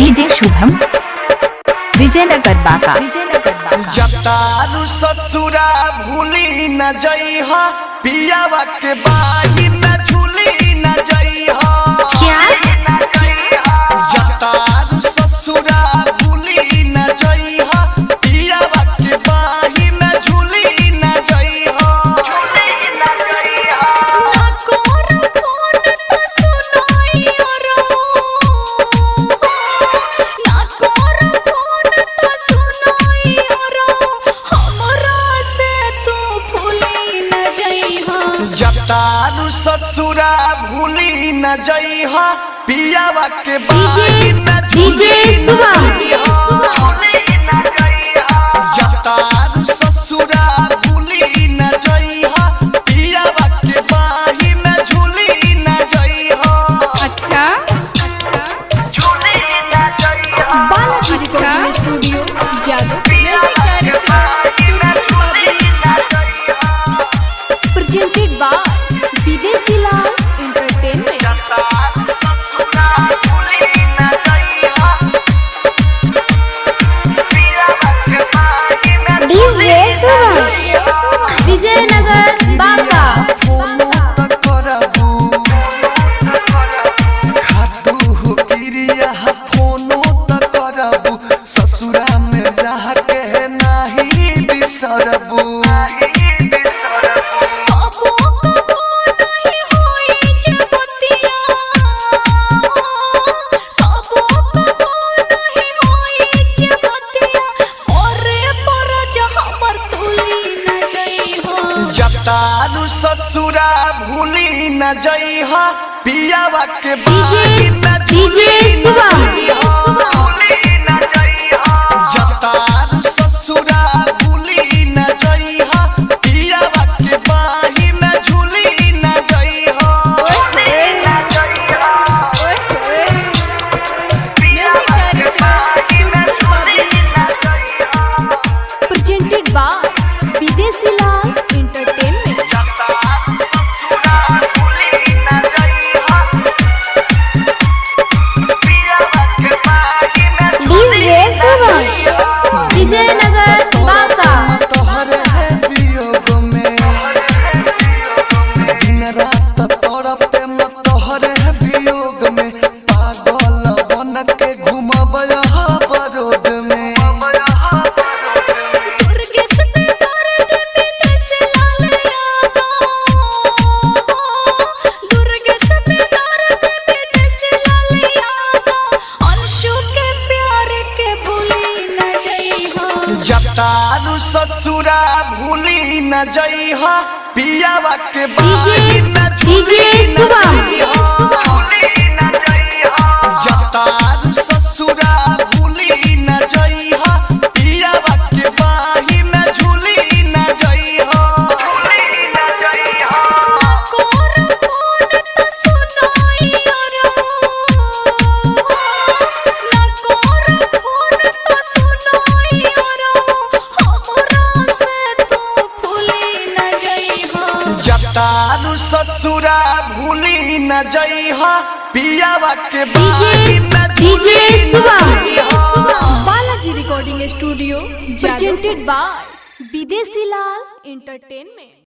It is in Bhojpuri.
डीजे शुभम विजयनगर बाका विजयनगर बाका जतारू ससुरा भूली न जइह पियावा के बाही न झूली न जइह जतारू ससुरा भूली न जइह पियावा के बाही न झूली न जइह जतारू ससुरा भूली न जइह पियावा के बाही न झूली न जइह जतारू ससुरा भूली न जइह पियावा के बाही न झूली न जइह अच्छा Balaji recording studio Jadav presented by विदेशी लाल एंटरटेनमेंट विजयनगर बाका फोनो त करबू खातू क्रिया फोनो त करबू ससुरा में रह के नाही बिसरबू कबो कबो नहीं होई जगतिया कबो कबो नहीं होई जगतिया ओरे पर जहां पर तुली न जई हो जतारू ससुरा भूली न जइह पियावा के बाही न झूली न जइह जतारू ससुरा भूली न जइह पियावा के बाही न झूली न जइह presented by विदेशी लाल एंटरटेनमेंट विजयनगर बाका तोहरे है वियोग में दिन रात तड़पे म तोहरे है वियोग में पागल बन के घूमब बरोड में दुर्गे से दर्द विदेशी लाल यादो दुर्गे से दर्द विदेशी लाल यादो अंशु के प्यार के भूली न जई हो जतारू ससुरा भूली न जइह पियावा के बाही न झूली न जइह जतारू ससुरा भूली न जइह पियावा के बाही न झूली न जइह कोर फोन त सुनाई रो ना कोर फोन त सुनाई रो हमरा से तू भूली न जई हो जतारू ससुरा भूली न जइह पियावा के बाही न झूली न जइह Balaji recording studio presented by विदेशी लाल एंटरटेनमेंट